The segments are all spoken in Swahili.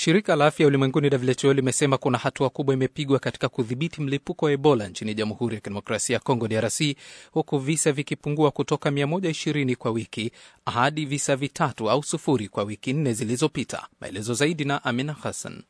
Shirika la afya ulimwenguni WHO limesema kuna hatua kubwa imepigwa katika kudhibiti mlipuko wa Ebola nchini Jamhuri ya Kidemokrasia ya Kongo, DRC, huku visa vikipungua kutoka 120 kwa wiki hadi visa vitatu au sufuri kwa wiki nne zilizopita. Maelezo zaidi na Amina Hassan.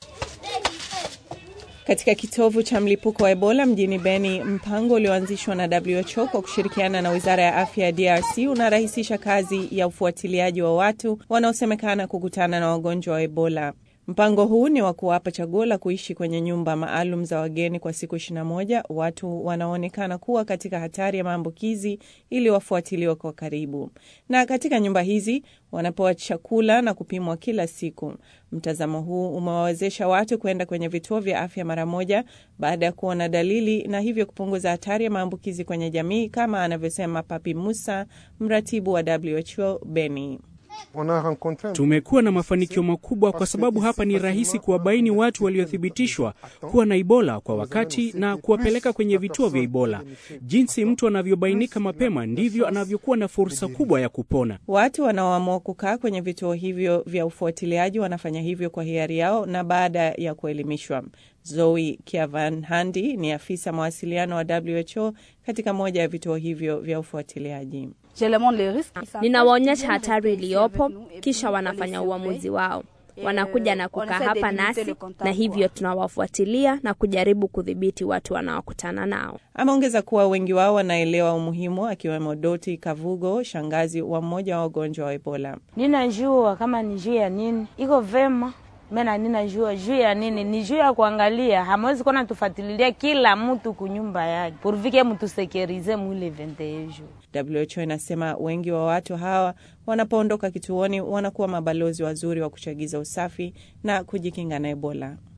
Katika kitovu cha mlipuko wa Ebola mjini Beni, mpango ulioanzishwa na WHO kwa kushirikiana na wizara ya afya ya DRC unarahisisha kazi ya ufuatiliaji wa watu wanaosemekana kukutana na wagonjwa wa Ebola. Mpango huu ni wa kuwapa chaguo la kuishi kwenye nyumba maalum za wageni kwa siku 21 watu wanaoonekana kuwa katika hatari ya maambukizi ili wafuatiliwe kwa karibu, na katika nyumba hizi wanapewa chakula na kupimwa kila siku. Mtazamo huu umewawezesha watu kwenda kwenye vituo vya afya mara moja baada ya kuona dalili na hivyo kupunguza hatari ya maambukizi kwenye jamii, kama anavyosema Papi Musa, mratibu wa WHO Beni. Tumekuwa na mafanikio makubwa kwa sababu hapa ni rahisi kuwabaini watu waliothibitishwa kuwa na Ebola kwa wakati na kuwapeleka kwenye vituo vya Ebola. Jinsi mtu anavyobainika mapema ndivyo anavyokuwa na fursa kubwa ya kupona. Watu wanaoamua kukaa kwenye vituo hivyo vya ufuatiliaji wanafanya hivyo kwa hiari yao na baada ya kuelimishwa. Zoe Kiavan Handi ni afisa mawasiliano wa WHO katika moja ya vituo hivyo vya ufuatiliaji. Ninawaonyesha hatari iliyopo, kisha wanafanya uamuzi wao. Wanakuja na kukaa hapa nasi, na hivyo tunawafuatilia na kujaribu kudhibiti watu wanaokutana nao. Ameongeza kuwa wengi wao wanaelewa umuhimu, akiwemo Doti Kavugo, shangazi wa mmoja wa wagonjwa wa Ebola. Ninajua kama ni juu ya nini iko vema mena ninajua juu ya nini, ni juu ya kuangalia. Hamwezi kuona tufatililia kila mtu kunyumba yake purvike mtusekerize mwile ventejo. WHO inasema wengi wa watu hawa wanapoondoka kituoni wanakuwa mabalozi wazuri wa kuchagiza usafi na kujikinga na Ebola.